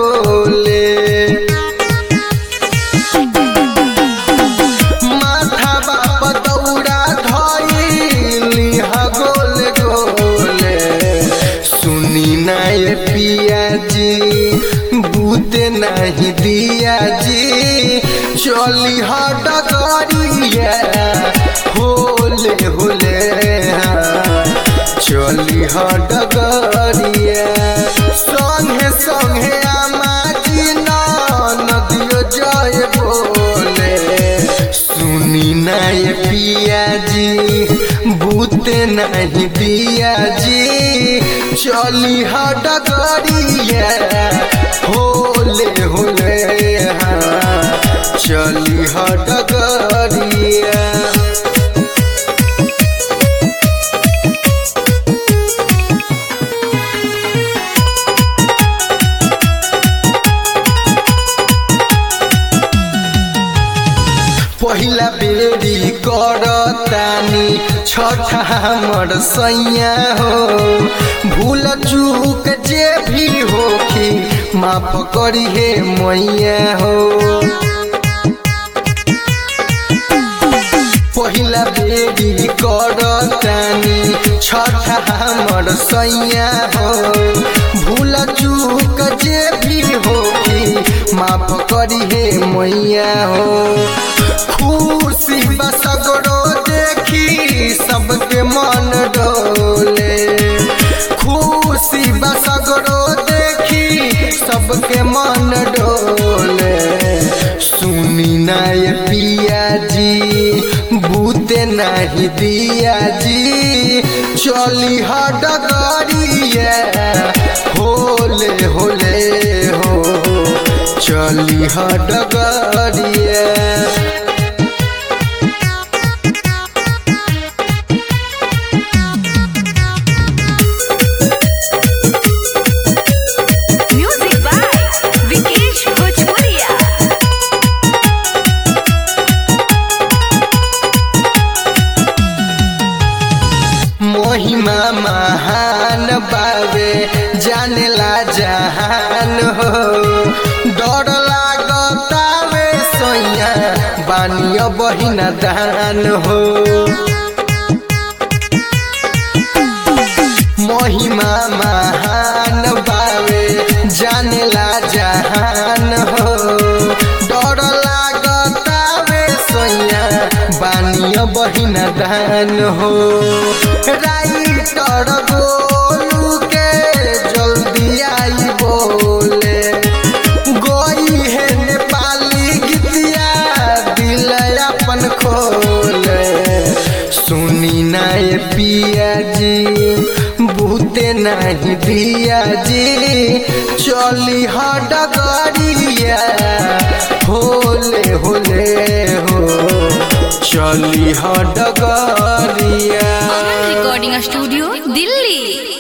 गोले माथा बाप दौड़ा धइली ह गोले गोले सुनी ना ये पिया जी बूते नहीं दिया जी चली ह डगरिया होले होले हाँ। चली ह डगरिया संगे संगे आमाजी नदियो जय बोले सुनी ना ये पिया जी बूते नहीं दिया जी चली ह डगरिया होले होले हाँ चली ह डगरिया पहिला बेरी करतानी छठा हमर सैया हो भूल चूक जे भी होखी माफ करी हे मैया हो पहिला बेरी करतानी छठा हमर सैया हो भूल चूक जे भी होखी माफ करी हे मैया हो खुशी बसगरो देखी सबके मन डोले खुशी बसगरो देखी सबके मन डोले सुनी ना ये पिया जी बूते नहीं दिया जी चली ह डगरिया होले होले हो चली ह डगरिया Music by Vikesh Bhojpuria. महिमा महान बावे जानेला जहान हो डर लागतावे सैया बानिय बहिना दान हो महिमा महान बावे जानेला जहान हो डर लागतावे सैया बानिय बहिना दान हो राइटर गोलू के जल्दी आई बोले गोई है नेपाली गीतिया दिल अपन खोले सुनी ना ये पिया जी बूते नहीं दिया जी चली ह डगरिया होले होले हो चली ह डगरिया Aman Recording Studio, Delhi.